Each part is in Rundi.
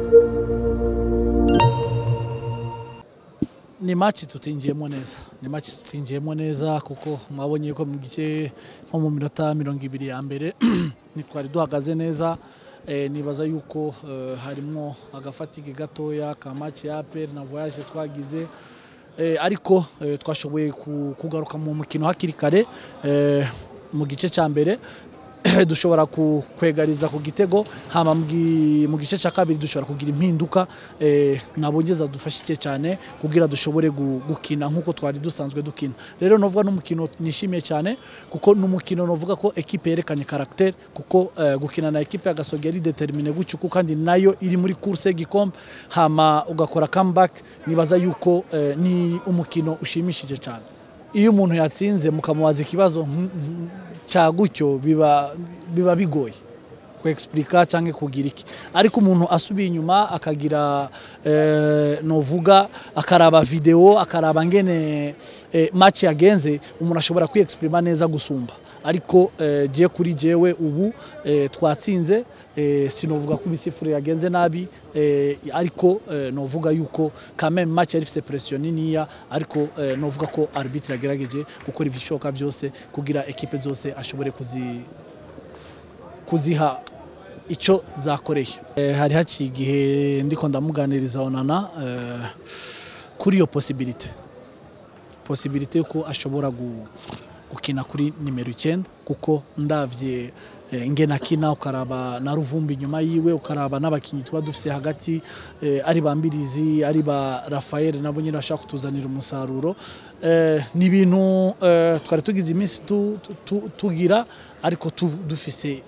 ni match tutinjiyemo neza ni match tutinjiyemo neza kuko mwabonye ko mu gice nko mu minota mirongo ibiri ya mbere ntitwari duhagaze neza eh, nibaza yuko eh, harimo agafatike gatoya ka match ya APR na voyage twagize eh, ariko eh, twashoboye ku- kugaruka mu mukino hakiri kare eh, mu gice cya mbere dushobora ku- kwegariza ku gitego hama mu gi- mu gice cya kabiri dushobora kugira impinduka eh, nabongeza dufashike cyane kugira dushobore gu- gukina nk'uko twari dusanzwe dukina rero novuga n'umukino nishimiye cyane kuko n'umukino novuga ko ekipe yerekanye caractère kuko eh, gukina na ekipe ya Gasogi yari determine gucuku kandi nayo iri muri course y'igikombe hama ugakora comeback nibaza yuko eh, ni umukino ushimishije cyane iyo umuntu yatsinze mukamubaza ikibazo nk- nk- cya gutyo biba biba bigoye kwexplica cyangwa kugira iki ariko umuntu asubiye inyuma akagira eh, novuga akaraba video akaraba ngene eh, match yagenze umuntu ashobora kwiyexprima neza gusumba ariko eh, je kuri jewe ubu eh, twatsinze eh, sinovuga ko imisifuro yagenze nabi eh, ariko eh, novuga yuko quand même match yari ifite pression niniya ariko eh, novuga ko arbitre yagerageje gukora ibishoboka byose kugira ekipe zose ashobore kuzi kuziha icyo zakoreye Eh, hari haciye igihe ndiko ndamuganiriza onana eh, kuri iyo posibilite posibilite yuko ashobora gu- gukina kuri nimero icyenda kuko ndavye eh, nge nakina ukaraba na ruvumbi inyuma yiwe ukaraba n'abakinnyi tuba dufise hagati eh, ari ba mbirizi ari ba rafael nabo nyine bashaka kutuzanira umusaruro eh, ni ibintu eh, twari tugize iminsi tu- tu- tu- tugira ariko tu- dufise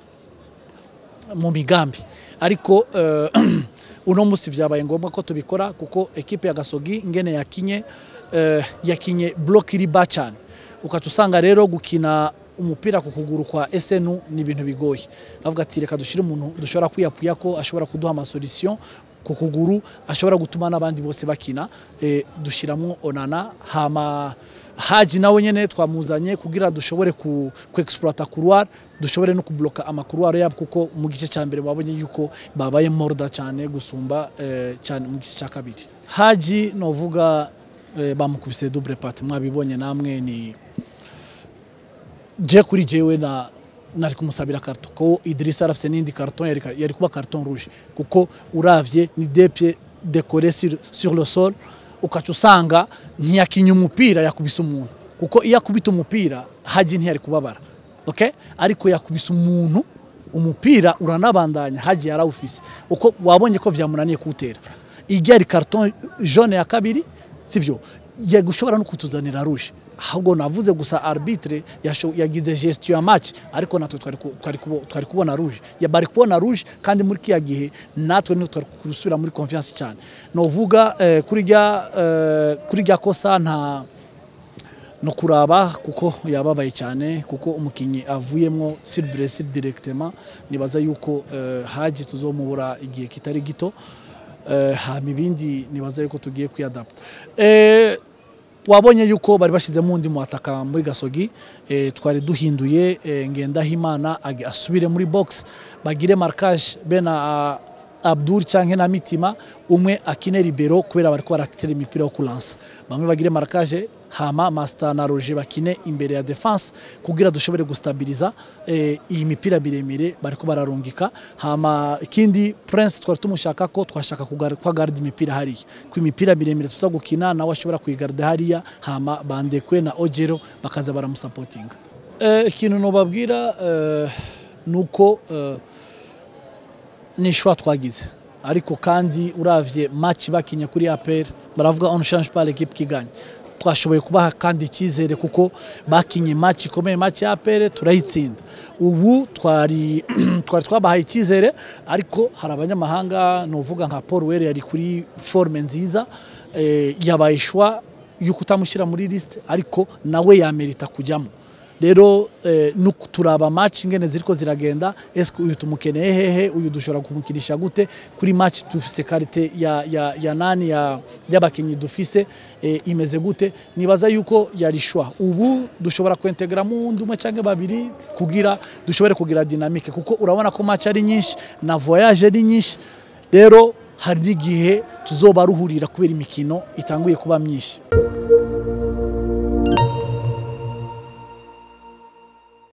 mu migambi ariko eh, uno munsi vyabaye ngombwa ko tubikora kuko ekipe ya gasogi ngene yakinye eh, yakinye block iri ba cyane ukaca usanga rero gukina umupira ku kuguru kwa SNU ni ibintu bigoye navuga ati reka dushire umuntu dushobora kwiyapuya ko ashobora kuduha amasolution ku kuguru ashobora gutuma n'abandi bose bakina eh, dushiramo onana hama haji nawe nyene twamuzanye kugira dushobore ku, ku exploiter couloir dushobore no kubloka amakouloir yabo kuko mu gice cya mbere babonye yuko babaye morda cyane gusumba eh, cyane mu gice cya kabiri haji novuga eh, bamukubise double pat mwabibonye namwe ni je kuri jewe na nari kumusabira karton ko Idrissa arafite n'indi karton yari, yari kuba karton rouge kuko uravye ni deux pieds décorés sur, sur le sol ukaca usanga ntiyakinya umupira yakubise umuntu kuko iyo akubita umupira haji ntiyari kubabara okay? ariko yakubise umuntu umupira uranabandanya haji yarawufise uko wabonye ko vyamunaniye kuwutera ijya ari karton jaune ya kabiri sivyo yari gushobora no kutuzanira rouge ahubwo navuze gusa arbitre yasho- yagize gestion ya match ariko natwe twari ku- twari kubo- twari kubona rouge ya bari kubona rouge kandi muri kiya gihe natwe ni twari gusubira muri confiance cyane novuga eh, kuri rya eh, kuri rya kosa nta no kuraba kuko yababaye cyane kuko umukinnyi avuyemo sur blessure directement nibaza yuko eh, haji tuzomubura igihe kitari gito eh, hama ibindi nibaza yuko tugiye kwiyadapta eh, wabonye yuko bari bashyizemo undi muhataka muri gasogi eh, twari duhinduye eh, ngendahimana age- asubire muri box bagire markage bena ah, abdul cyangwa na mitima umwe akine libero kubera bariko baratera imipira yo kulansa bamwe bagire markage hama master na roger bakine imbere ya defense kugira dushobore gustabiliza eh, iyi mipira miremire bariko bararungika hama ikindi prince twari tumushaka ko twashaka kugar- ko agarda imipira hariya ko imipira miremire tuza gukina nawe ashobora kuyigarda hariya hama bandekwe na ojero bakaza baramusapotinga eh, ikintu nobabwira eh, nuko eh, ni ishwa twagize ariko kandi uravye match bakinye kuri APR baravuga on change pas l'équipe qui gagne twashoboye kubaha kandi icyizere kuko bakinye match ikomeye match ya APR turayitsinda ubu twari twari twabahaye icyizere ariko hari abanyamahanga novuga nka Paul Were yari kuri forme nziza eh, yabaye ishwa yuko utamushyira muri liste ariko nawe yamerita kujyamo rero eh, nuko turaba match ingene ziriko ziragenda eske uyu tumukeneye hehe uyu dushobora kumukinisha gute kuri match dufise karite ya, ya, ya nani ya y'abakinyi dufise eh, imeze gute nibaza yuko yarishwa ubu dushobora kwentegramo undi umwe cyangwa babiri kugira dushobore kugira dynamique kuko urabona ko match ari nyinshi na voyage ari nyinshi rero hari n'igihe tuzoba ruhurira kubera imikino itanguye kuba myinshi